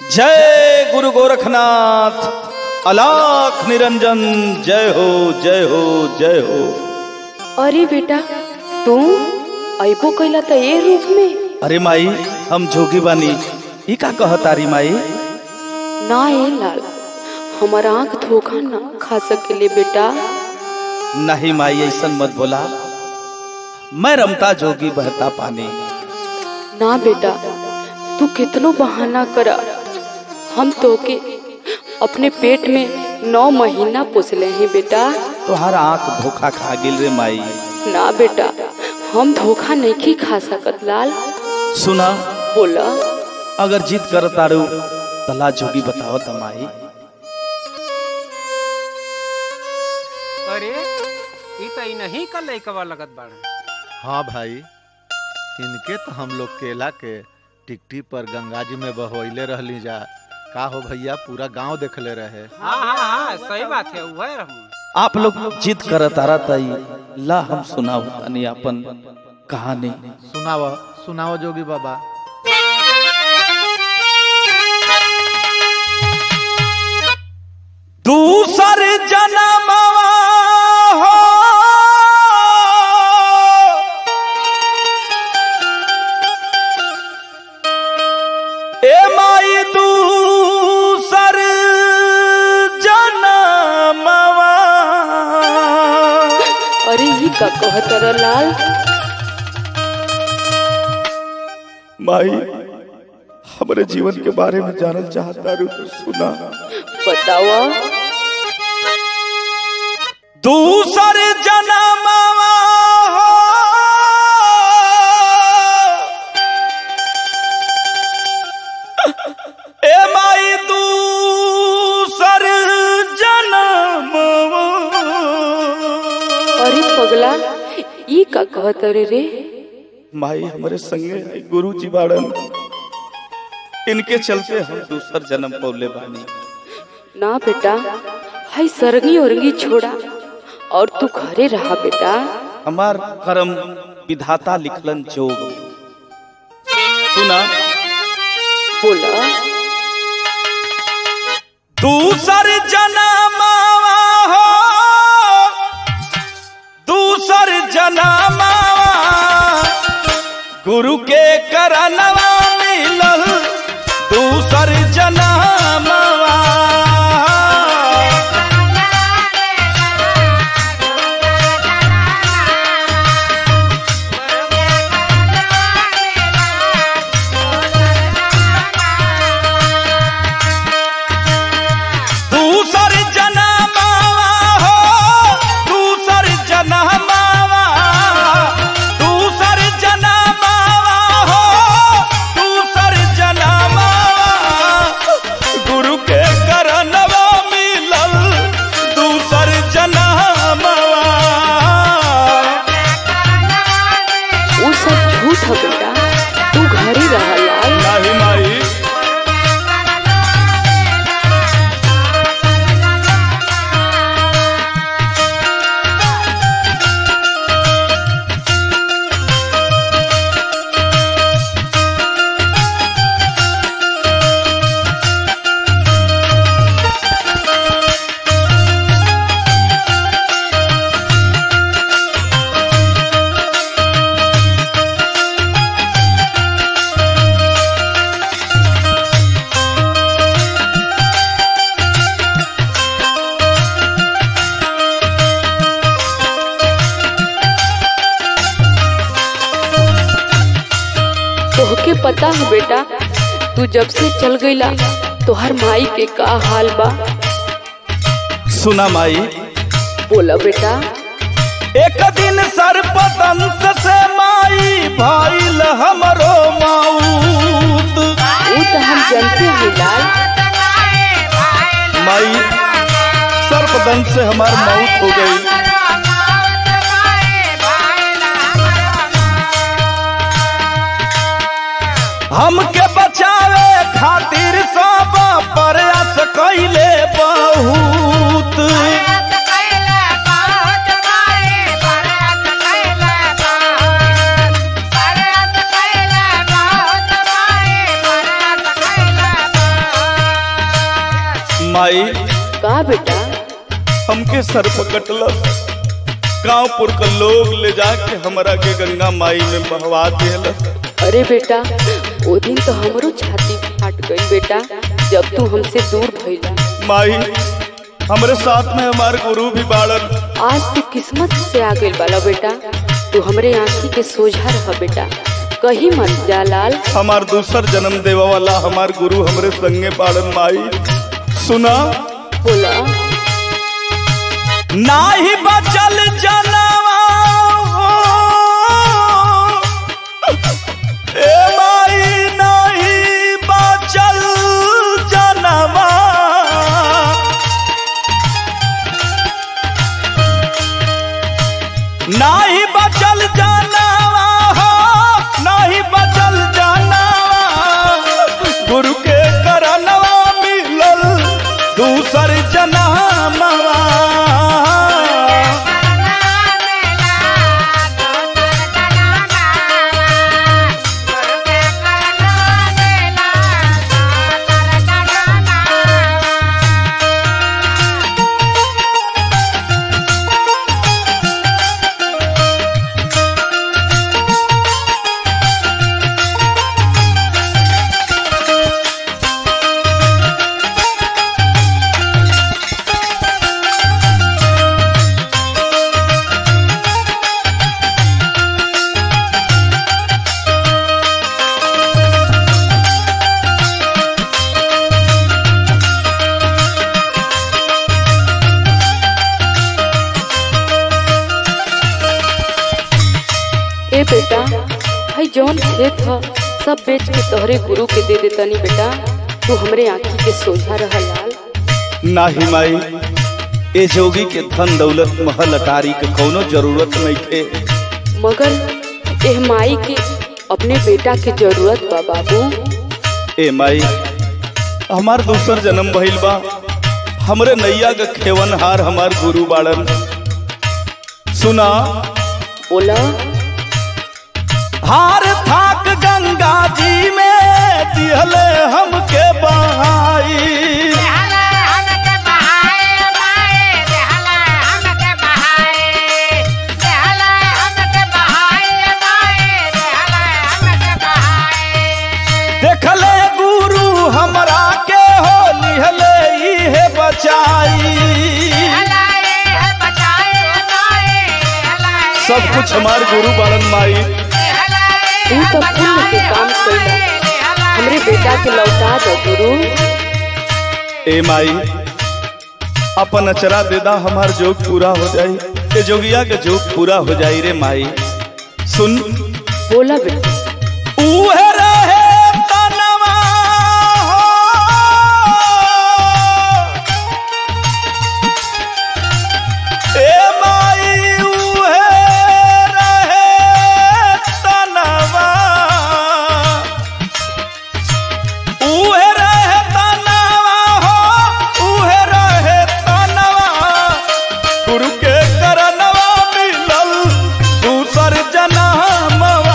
जय गुरु गोरखनाथ अलाख निरंजन जय हो जय हो जय हो अरे बेटा तू अबो कैला त ए रूप में अरे माई हम जोगी बानी ई का कहतारी माई ना ए लाल हमार आँख धोखा ना खा सकेले बेटा नहीं माई ऐसन मत बोला मैं रमता जोगी बहता पानी ना बेटा तू कितनो बहाना करा हम तोके अपने पेट में नौ महीना पोसले हैं बेटा तोहार आंख धोखा खा गिल रे माई ना बेटा हम धोखा नहीं खा सकत लाल सुना बोला अगर जीत कर तारू तला जोगी बताओ त माई अरे ई तो ई नहीं का लइकवा लगत बाड़े हाँ भाई इनके तो हम लोग केला के टिकटी पर गंगा जी में बहवैले रहली जा का हो भैया पूरा गांव देखले रहे हाँ हाँ हाँ सही बात है वह रहूँ आप लोग जीत कर तारा तई ला हम सुनाओ तनी अपन कहानी सुनाव सुनाओ जोगी बाबा दूसर जन्मवा हो ए माई दूसर जन्मवा अरे ये का कहत रह लाल माई हमारे जीवन के बारे में जानल चाहता रू तो सुना बतावा दूसर जन्मवा हो ए माई दूसर जन्मवा अरे पगला ये का कहत रे रे माई हमारे संगे गुरु जी बाड़न इनके चलते हम दूसर जन्म पौले बानी ना बेटा हाय सरगी औरंगी छोड़ा और तू घरे रहा बेटा हमार कर्म विधाता लिखलन जोग सुना बोला दूसर जन्मवा हो दूसर जन्मवा गुरु के करनवा मिलल दूसर जन्मवा दूसर जन्मवा हो दूसर जन्मवा दूसर जन्मवा हो दूसर जन्मवा गुरु के करनवा मिलल दूसर जन्मवा वो सब झूठ है बेटा तू घरे रहा लाल नाही माई तोहके पता है बेटा तू जब से चल गईला तोहर माई के का हाल बा सुना माई बोला बेटा एक दिन सर्पदंश से माई भइल हमरो मौत वो तो हम जानते हैं लाल माई सर्पदंश से हमार मौत हो गई हमके बचावे खातिर सब प्रयास कैले बहुत Bye. माई का बेटा हमके सर पकटलस गांवपुर का लोग ले जाके हमरा के गंगा माई में बहवा दिलस अरे बेटा वो दिन तो हमरो छाती फाट गई बेटा जब तू हमसे दूर भइला माई हमरे साथ में हमार गुरु भी बाड़न आज तू किस्मत से आ गइल बाला बेटा तू हमरे आंखी के सोझा रह बेटा कहीं मत जा लाल हमार दूसर जन्म देवा वाला हमार गुरु हमरे संगे बाड़न माई सुना बोला नाही बचल जनवा ए माई नाही बचल जनवा नाही बचल जनवा हो नाही बचल जनवा गुरु के करनवा मिलल दूसर जनमवा ए बेटा भाई जौन खेत ह सब बेच के तोहरे गुरु के दे देतनी बेटा तू हमरे आंखी के सोझा रह लाल नाही माई ए जोगी के धन दौलत महल अटारी के कौनो जरूरत नहीं थे मगर एह माई के अपने बेटा के जरूरत बा बाबू ए माई हमार दूसर जन्म भइल बा हमरे नैया के खेवनहार हमार गुरु बाड़न सुना बोला हार थाक गंगा जी में दिहले हमके बहाई देखले गुरु हमरा के हो लिहले इहे बचाई सब कुछ हमार गुरु बाड़न माई तू तो पुण्य के काम कैला हमरे बेटा के लौटा दो गुरु ए माई अपन अचरा देदा हमार जोग पूरा हो जाई ए जोगिया के जोग पूरा हो जाई रे माई सुन बोला बेटा उहे रहे तनवा हो। ए माई उहे रहे तनवा। उहे रहे तनवा हो, उहे रहे तनवा। गुरु के करनवा मिलल दूसर जनमवा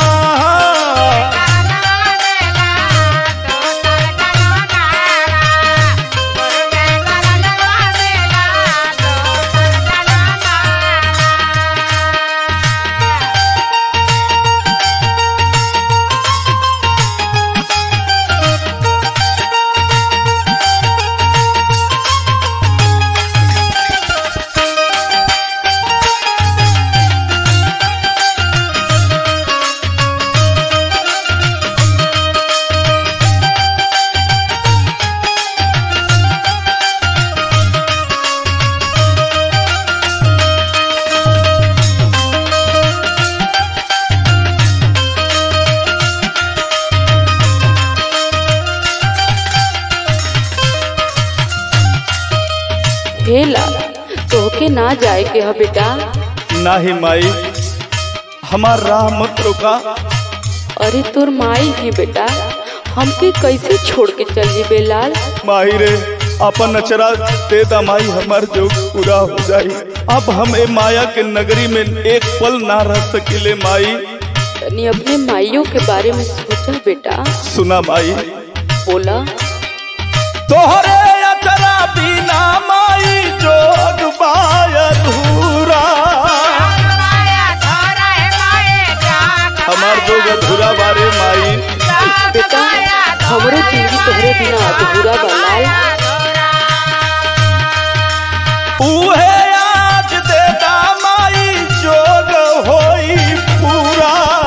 हे लाल तोहके ना जाए के ह बेटा नाही माई हमार राह मत रोका अरे तोर माई है बेटा हमके कैसे छोड़ के चल जीबे लाल माही रे अपन अचरा दे दा माई हमार जोग पूरा हो जाई अब हम ए माया के नगरी में एक पल ना रह सकिले माई तनी अपने माइयों के बारे में सोचा बेटा सुना माई बोला तोहरे अचरा बिना माई जोग बायधूरा हमार जोग अधूरा बारे माई बेटा हमरो जिंदगी तोहरे बिना अधूरा बा लाल उहे आज देता माई जोग होई पूरा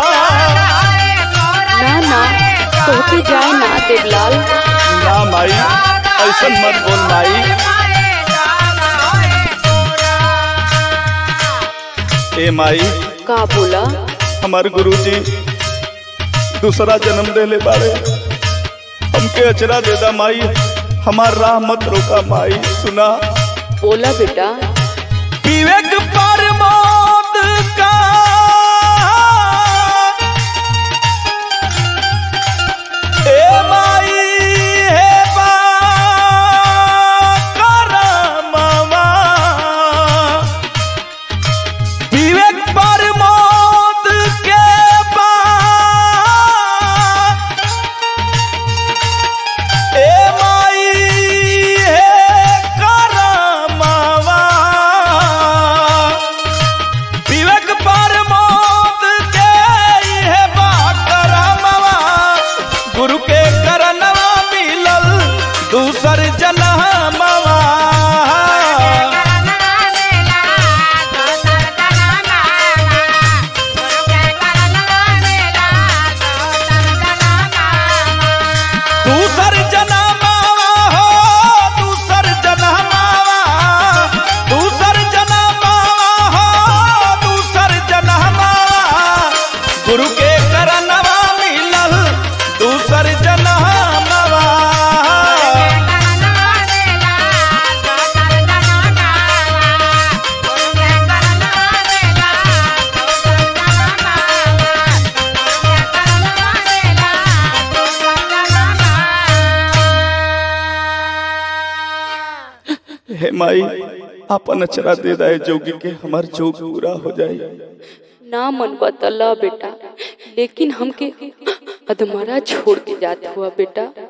ना ना तोहके जाए ना देवलाल ना माई ऐसन मत बोल माई ए माई का बोला हमार गुरुजी दूसरा जन्म देले बारे हमके अचरा देदा माई हमार राह मत रोका माई सुना बोला बेटा विवेक पर मौत का ए माई हे बा करमवा विवेक पर मौत के बाद ए माई हे करमवा विवेक पर मौत के हे बा करमवा गुरु के करनवा मिलल दूसर जनमवा दूसर जनमावा हो दूसर जनमावा दूसर जनमावा हो दूसर जनमावा गुरु के करनवा मिलल दूसर जनमावा हे माई अपन अचरा दे दाए जोगी के हमार जोग पूरा हो जाए ना मन बतला बेटा लेकिन हमके अधमरा छोड़ के जात हुआ बेटा